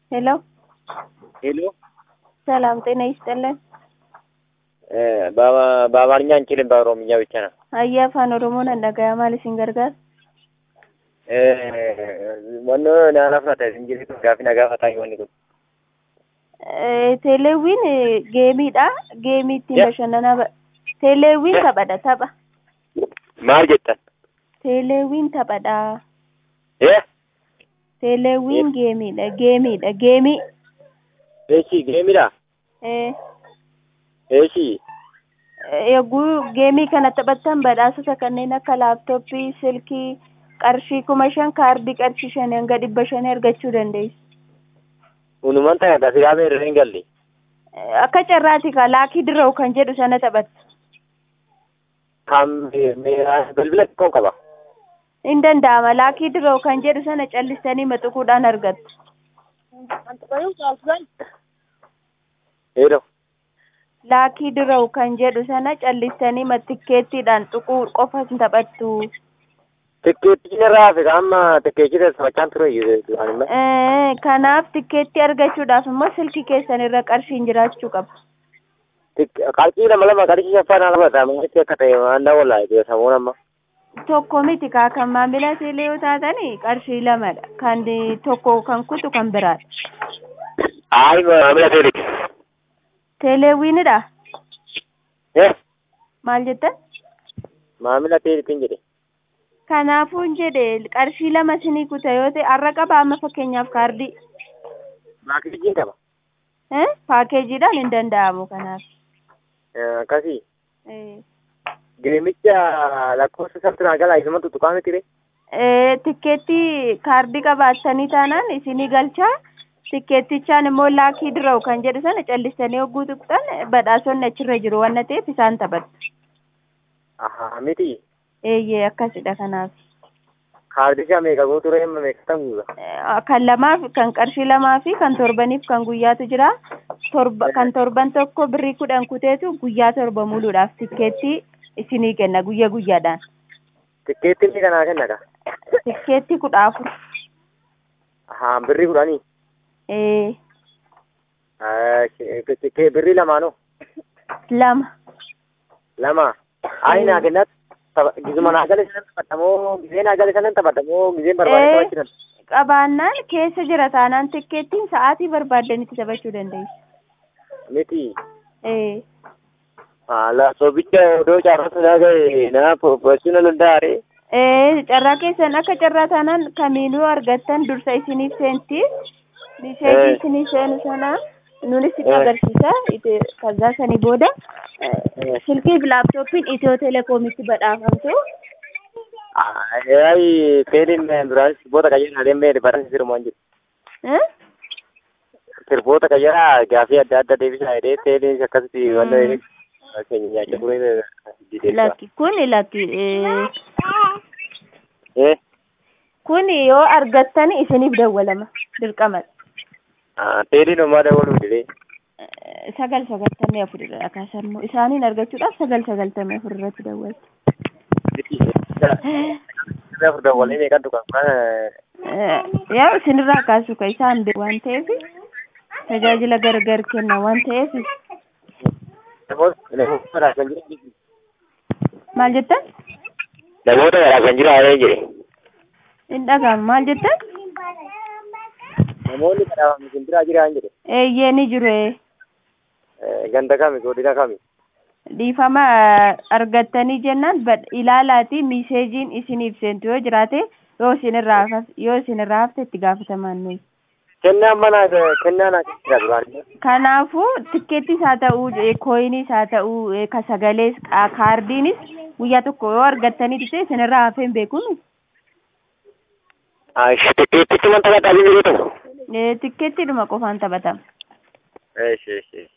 ሄሎ ሄሎ ሰላም ጤና ይስጥልን። በአማርኛ አንችልም፣ በኦሮምኛ ብቻ ነው። አየ አፋን ኦሮሞon dhaga'aa maal isin gargaara? Wanno naannoo fudhate injiriitu gaafi nagaa fataa wanni kun. Teeleewwiin geemiidha. Geemii ittiin Yeah. bashannanaa ba- Teeleewwiin Yeah. taphadha tapha. Maal jettan? Teeleewwiin taphadha. Eh? Teeleewwiin geemiidha. Geemiidha. Geemii. Eeshi geemidha? Eh, Eeshi. Yogguu geemii kana taphattan badhaasota kanneen akka laaptooppii, silkii, qarshii kuma shan kaardii qarshii shanii hanga dhibba shanii argachuu dandeessu. Unuman ta'e dasiraa meerree hin galle. Akka carraati ka laakii dirra'u kan jedhu sana taphatta. Kan bilbila xiqqoo qaba. Hin danda'ama. Laakii dirra'u kan jedhu sana callistanii maxuquudhaan argattu. Heero. Laakii dirra'u kan jedhu sana callistanii tikkeettiidhaan xuquu qofa hin taphattu. Tikkeettiin irraa hafe amma tikkeechi taphachaan ture duraan immoo. Eh, Kanaaf tikkeettii argachuudhaaf immoo silkii keessan irra qarshiin jiraachuu qaba. Qarshii lama lama qarshii shaffaan ala bata maalitti akka ta'e waan daawwalaa samuun amma. Tokko miti kaa kan maamila teelee yoo taatanii qarshii lamadha. Kan tokko kan kutu kan biraadha. Ayi maamila teeliti. Teeleewwiinidha. Eh? Maal jettan? Maamila teelitiin jedhe. Kanaafuu hin jedhe qarshii lama sinii kuta yoo ta'e har'a qaba amma fakkeenyaaf kaardii. Maakijiin qaba. Eh? Paakeejiidhaan hin danda'amu kanaaf. Akkasii. Eh. Geemicha lakkoofsa sabtinaa galaa isuma tuttuqaa miti re. Eh, tikkeettii kaardii qabaattanii taanaan isinii galchaa tikkeettichaan immoo laakii dirra'u kan jedhu sana callistanii hogguu tuqxan badhaasonni achirra jiru waan ta'eef isaan taphattu. Ahaa miti. Eeyyee akkasidha kanaaf. Kaardisha meeqa guutuu ree meeqa tan guuta. Eh, Kan lamaaf kan qarshii lamaa fi kan torbaniif kan guyyaatu jira. Torba kan torban tokko birrii kudhan kuteetu guyyaa torba muluudhaaf tikkeettii isinii kenna guyya guyyaadhaan. Tikkeettiin ni kanaa kenna ka. Tikkeettii kudha afur. Ahaa birrii kudhanii. Eh, Tikkee birrii lamaanoo. lama. Lama. Ayi naa kennat. Gizuma naa gale sanan taphatamoo gizee naa gale sanan taphatamoo gizeen barbaade Eh. taphachisan. qabaannaan keessa jira taanaan tikkeettiin sa'aatii barbaaddanitti taphachuu dandeessu. Miti. Eh, Haala sobicha odoo caarrata naa gahe naa foffachuu na danda'a ree. eh, carraa keessan akka carraa taanaan kamiinuu argattan dursa isiniif seenti. Miseejii Eh. isinii seenu sana nunis itti Eh. agarsiisa. Ite- Kazaa sanii booda eh, silkii fi laaptooppiin Itiyoo Telekoomitti badhaafamtu. Ayi teeliin duraan sirboota qayyarraa deemee barreessa sirmaan jiru. Eh? Sirboota qayyarraa gaafii adda addaa deebisaa jedhee teeliin akkasitti Mm. wanta keenya nyaachaa ture. Lakki kun lakki eh, Eh? kun yoo argattan isiniif dawwalama dirqama. Teeliin homaa dabaluu didee. Eh, sagal sagaltamii afurirra akkaasan immoo isaaniin argachuudhaaf sagal sagaltamii afur irratti dawwaltu. Afur dabalee meeqan dhugan kana Eh, yaa isinirraa kaasu ka isaan beeku waan ta'eef tajaajila gargar kenna waan ta'eef namoota namoota garaa kan jiran maal jettan namoota garaa kan jiran jedhe. hin dhagahamu maal jettan Namoonni garaa kan jiran jiran jedhe. eeyyee ni jiru eh. Ganda kami godina kami. dhiifama eh, argattanii jennaan bad- ilaalaatii miseejiin isiniif seentu yoo jiraate yoo isinirraa hafas- yoo isinirraa hafte itti gaafatamaan nuyi. Kennaan mana kennaan akka jira duraan. Kanaafuu tikkeettis haa ta'uu eh, kooyinis haa ta'uu eh, ka sagalees ka- kaardiinis guyyaa tokko yoo argattanii dhufte isinirraa hafee hin beekuun Tikkeettichi wanta gadhaa jiru ta'u. tikkeettiidhuma qofaan taphatama. Eesh eesh eesh.